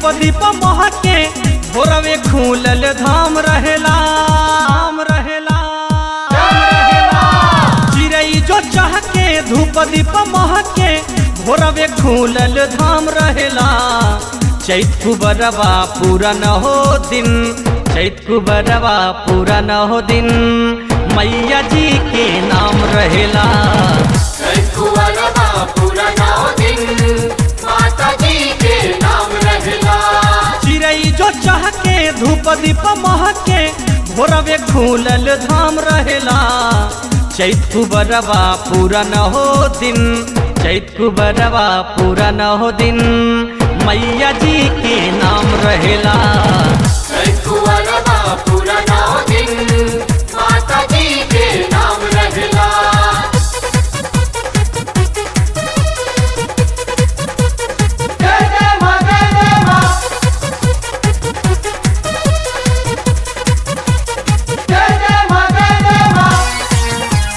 दीप महके भोरवे खुलल धाम रहेला धाम रहेला धाम रहेला चिड़ै जो चहके धूप दीप महके भोरवे खुलल धाम रहेला चैत कुबरवा पूरा न हो दिन चैत कुबरवा पूरा न हो दिन मैया जी के नाम रहेला कुंवरवा पूरा नौ दिन माता जी के नाम रहला चिड़ै जो चहके धूप दीप महके भोरवे खुलल धाम रहेला चैत कुबरवा पूरा न हो दिन चैत कुबरवा पूरा न हो दिन मैया जी के नाम रहेला कुंवरवा पूरा नौ दिन माता जी के नाम रहला जय जय मां जय जय मां जय जय मां जय जय मां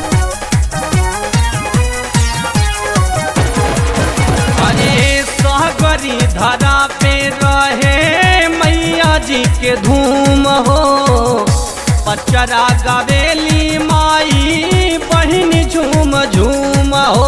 अरे सहगरी धरा पे रहे मैया जी के धूम हो पचरा गवेली माई बहिन झूम झूम हो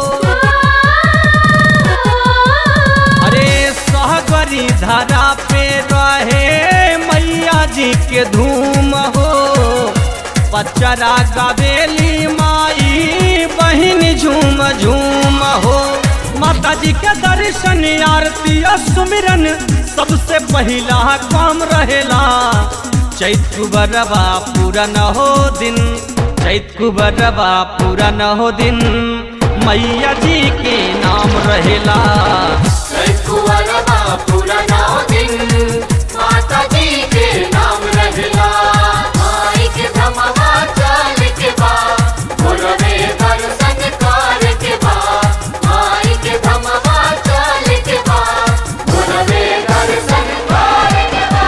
अरे सहगरी धरा पे रहे मैया जी के धूम हो पचरा गवेली माई बहिन झूम झूम हो माता जी के दर्शन आरती और सुमिरन सबसे पहला काम रहेला चैत कुबरवा पूरा न हो दिन चैत कुबरवा पूरा न हो दिन मैया जी के नाम रहेला कुंवरवा पूरा नौ दिन माता जी के नाम रहला माई के धमवा चल के बा भोरवे दर्शन कर के बा माई के धमवा चल के बा भोरवे दर्शन कर के बा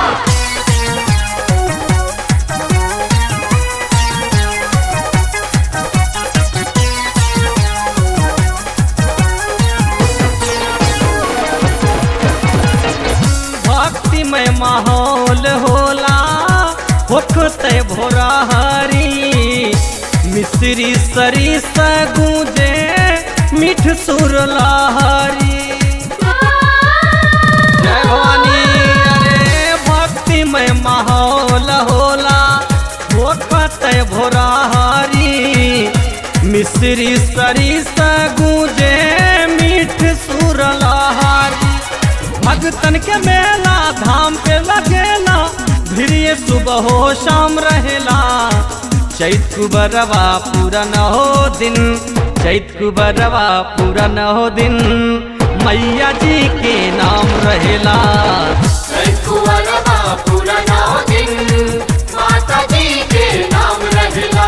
भक्तिमय माहौल होला होखते भोरा हरी मिश्री सरी गूंजे मिठ सुर लहरी जय भवानी अरे भक्तिमय माहौल होला होखते भोरा हरी मिश्री सरी गूंजे मिठ सुर लहरी भगतन के मेला धाम पे लगेला भिड़िए सुबह हो शाम रहेला चैत कुबरवा पूरा न हो दिन चैत कुबरवा पूरा न हो दिन मैया जी के नाम रहेला कुंवरवा पूरा नौ दिन माता जी के नाम रहला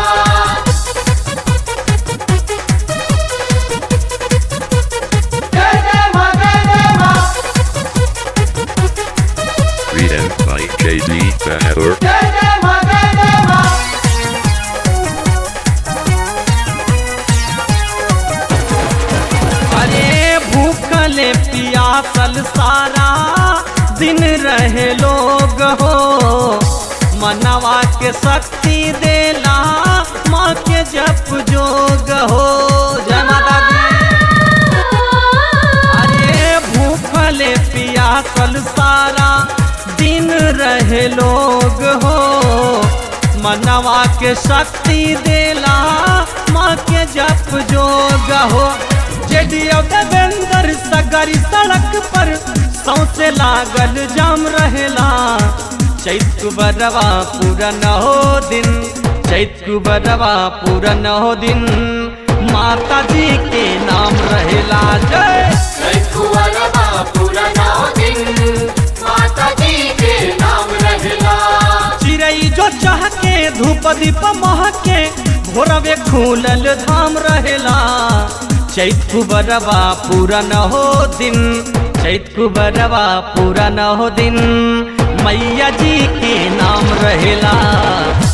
जय जय मां जय जय मां Written by JD Bahadur. जय जय मां जय जय मां अरे भूखले पियासल सारा दिन रहे लोग हो मनवा के शक्ति देला माँ के जप जोग हो जय माता दी अरे भूखले पियासल सारा दिन रहे लोग हो मनवा के शक्ति देला माँ के जप जोग हो जेडियो देवेंद्र सगरी सड़क पर सौसे लागल जाम रहेला चैत बरवा पूरा न हो दिन चैत बरवा पूरा न हो दिन माता जी के नाम रहेला जय कुंवरवा पूरा नौ दिन माता जी के नाम रहला चिड़ै जो चहके धूप दीप महके भोरवे खुलल धाम रहेला चैत कुबरवा पूरा न हो दिन चैत कुबरवा पूरा न हो दिन मैया जी के नाम रहेला